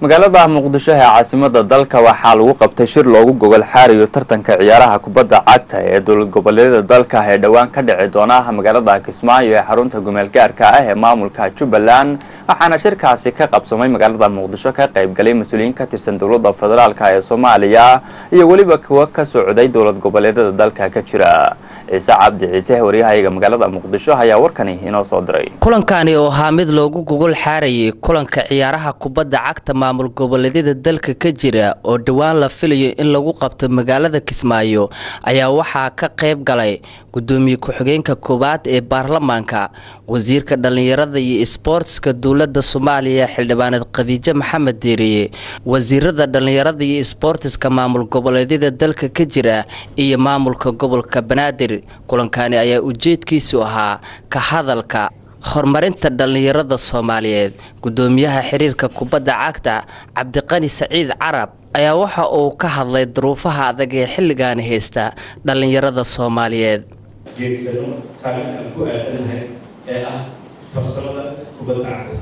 magaalada muqdisho ee caasimada dalka waxaa lagu qabtay shir loogu gogol xaarayo tartanka ciyaaraha kubadda cagta ee dowlad goboleedyada dalka ee dhowaan ka dhici doona magaalada kismaayo ee xarunta gumeelgaarka ah ee maamulka jubbaland waxaana shirkaasi ka qabsamay magaalada muqdisho ka qaybgalay mas-uuliyiin ka tirsan dowladda federaalk ee soomaaliya iyo weliba kuwa ka socday dowlad goboleedyada dalka ka jira ciise cabdi ciise waryahayaga magaalada muqdisho ayaa warkani inoo soo diray kulankani oo ahaa mid loogu gogol xaarayay kulanka ciyaaraha kubadda cagta maamul goboleedyada dalka ka jira oo dhowaan la filayo in lagu qabto magaalada kismaayo ayaa waxaa ka qayb galay gudoomiye ku-xigeenka koowaad ee baarlamaanka wasiirka dhallinyarada iyo isboortska dowladda soomaaliya xildhibaaneed khadiijo maxamed deeriye wasiirada dhallinyarada iyo isboortiska maamul goboleedyada dalka ka jira iyo maamulka gobolka banaadir kulankani ayaa ujeedkiisu ahaa ka hadalka horumarinta dhallinyarada soomaaliyeed gudoomiyaha xiriirka kubadda cagta cabdiqani saciid carab ayaa waxa uu ka hadlay duruufaha adag ee xilligaani haysta dhallinyarada soomaaliyeed jeedsano kaalin aan ku aadanahay ee ah farsamada kubadda cagta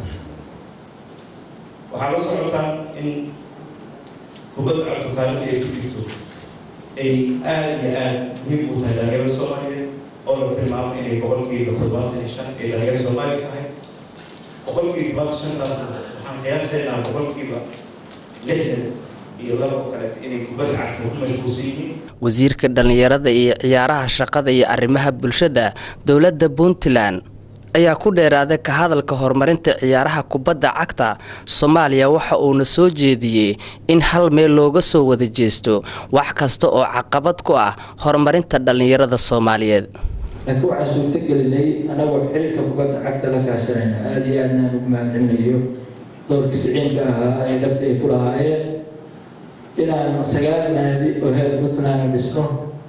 waxaa la socotaa in kubadda cagtu kaalinta ay ku jirto ay aada iyo aada muhiim u tahay dhalinyarada soomaaliyeed oo la tilmaamo inay boqolkiiba toddobaatan iyo shan ay dhalinyarada soomaaliya tahay boqolkiiba todobaatan shantaasna waxaan qiyaasaynaa boqolkiiba lixdan iyo laba oo kaleeto inay kubadda cagta ku mashquulsan yihiin wasiirka dhallinyarada iyo ciyaaraha shaqada iyo arrimaha bulshada dowladda puntland ayaa ku dheeraaday ka hadalka horumarinta ciyaaraha kubadda cagta soomaaliya waxa uuna soo jeediyey in hal meel looga soo wada jeesto wax kasta oo caqabad ku ah horumarinta dhallinyarada soomaaliyeed laakiin waxaa suurto gelinay annagoo xiriirka kubadda cagta la kaashanayna aada iyo aadnaan ugu mahadcelinayo doorkii siciinka ahaa ee dhabta ay ku lahaayeen inaan sagaal naadi oo heer puntland dhisno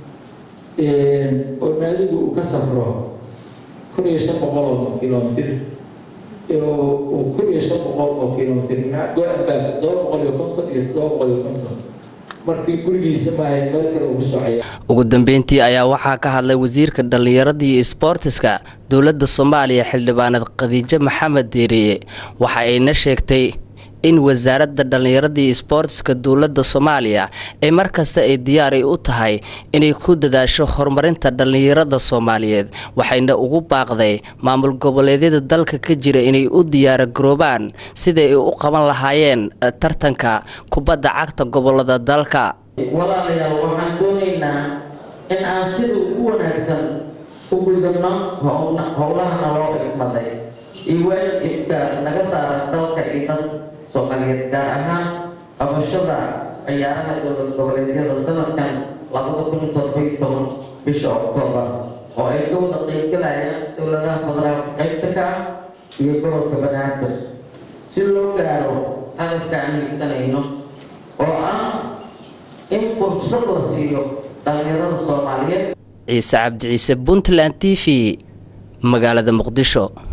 oo naadigu uu ka safro kun iyo shan boqol oo kilomitr kun iyo shan boqol oo kilomitr go-anbaag todoba boqol iyo konton iyo todoba boqol iyo konton markii gurigiisa maahay meel kale ugu socaya ugu dambeyntii ayaa waxaa ka hadlay wasiirka dhallinyarada iyo isboortiska dowladda soomaaliya xildhibaaneed khadiijo maxamed deeriye waxa ayna sheegtay in wasaaradda dhallinyarada iyo isboortiska dowladda soomaaliya ee markasta ay diyaaray u tahay inay ku dadaasho horumarinta dhallinyarada soomaaliyeed waxayna ugu baaqday maamul goboleedyada dalka ka jira inay u diyaara garoobaan siday ay u qaban lahaayeen tartanka kubadda cagta gobolada dalka walaalayaal waxaan doonaynaa in aan sida ugu wanaagsan u gudubno howlahana loo igmaday iyo waalidka naga saaran dalka iyo dad soomaaliyeed gaar ahaan qabashada ciyaaraha dowlad goboleedyada sanadkan labada kun todobaiyo toban bisha oktoobar oo ay ka wada qeybgalayaan dowladaha federaalka qaybta ka ah iyo gobolka banaadir si loo gaaro hadafka aan hiigsanayno oo ah in fursad la siiyo dhallinyarada soomaaliyeed ciise cabdi ciise puntland t v magaalada muqdisho